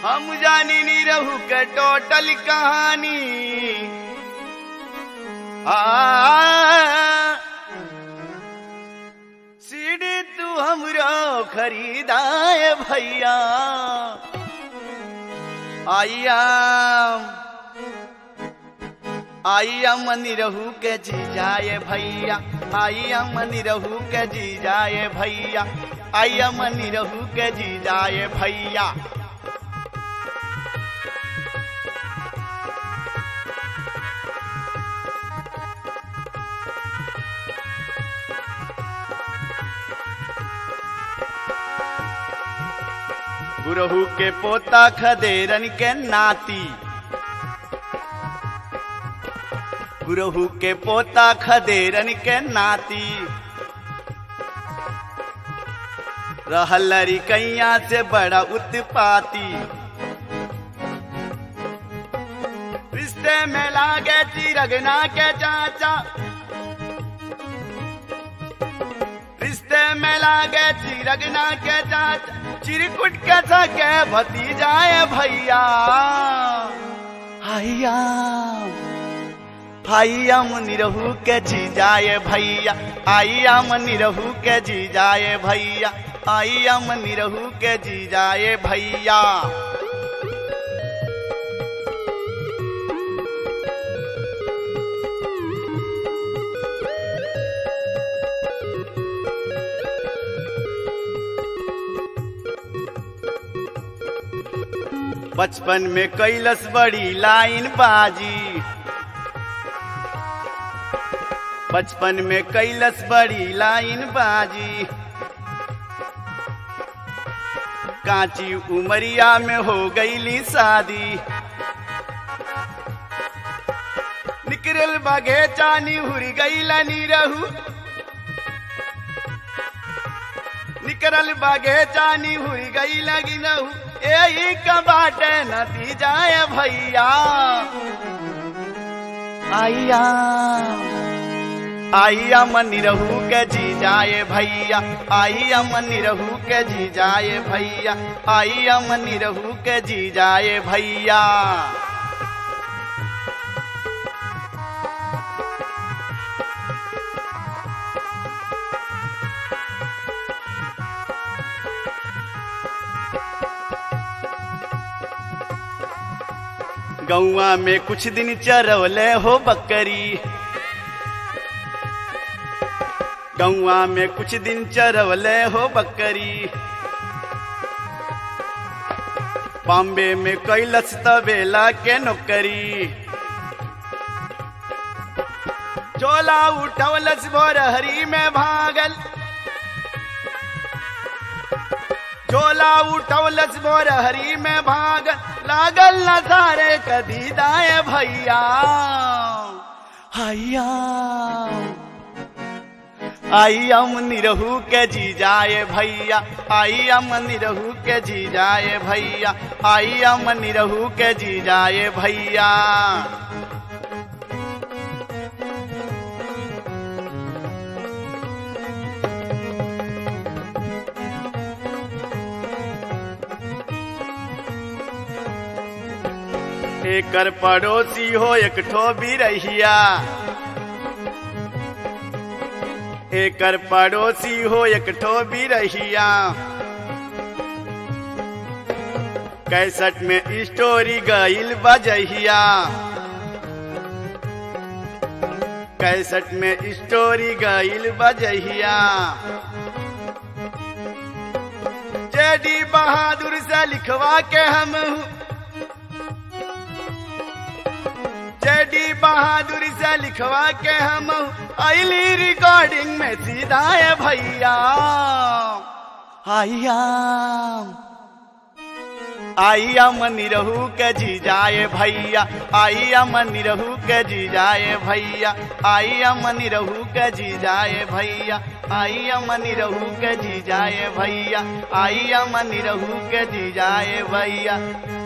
हम जानी नी रहू के टोटल कहानी आ सीढ़ी तू हमरो खरीदाए भैया आइया आइया मनी रहू के जी जाए भैया आइया मनी रहू के जी जाए भैया आइया मनी रहू के जी जाए भैया गुरहू के पोता खदेरन के नाती गुरहू के पोता खदेरन के नाती रहल कैया से बड़ा उत्पाती रिश्ते में लागे चिरगना के चाचा रिश्ते में लागे चिरगना के चाचा चिरकुट के सके भतीजाए भैया हैया भैया मनी रहू के जी जाए भैया आइया मनी रहू के जी जाए भैया आइया मनी रहू के जी जाए भैया बचपन में कैलस बड़ी लाइन बाजी बचपन में कैलस बड़ी लाइन बाजी कांची उमरिया में हो गईली शादी निकरल बगे चानी हुरी गईला नी रहू निकरल बगे चानी हुई गई लगी रहू यही कबाटे नतीजाए भैया आइया आइया मनी रहू के जी जाए भैया आइया मनी रहू के जी जाए भैया आइया मनी रहू के जी जाए भैया गौआ में कुछ दिन चरवले हो बकरी गौआ में कुछ दिन चरवले हो बकरी बॉम्बे में कैलस तबेला के नौकरी चोला उठवलस भोरहरी में भागल चोला उठवलस भोरहरी में भागल लागल न सारे कदी दाए भैया हैया आइया मनी रहू के जी जाए भैया आइया मनी रहू के जी जाए भैया आइया मनी रहू के जी जाए भैया एकर पड़ोसी हो एक ठो भी रहिया एकर पड़ोसी हो एक ठो भी रहिया कैसठ में स्टोरी गईल बजहिया कैसठ में स्टोरी गईल बजहिया जेडी बहादुर से लिखवा के हम जेडी बहादुर से लिखवा के हम आईली रिकॉर्डिंग में सीधा है भैया आइया आइया मनी रहू के जी जाए भैया आइया मनी रहू के जी जाए भैया आइया मनी रहू के जी जाए भैया आइया मनी रहू के जी जाए भैया आइया मनी रहू के जी जाए भैया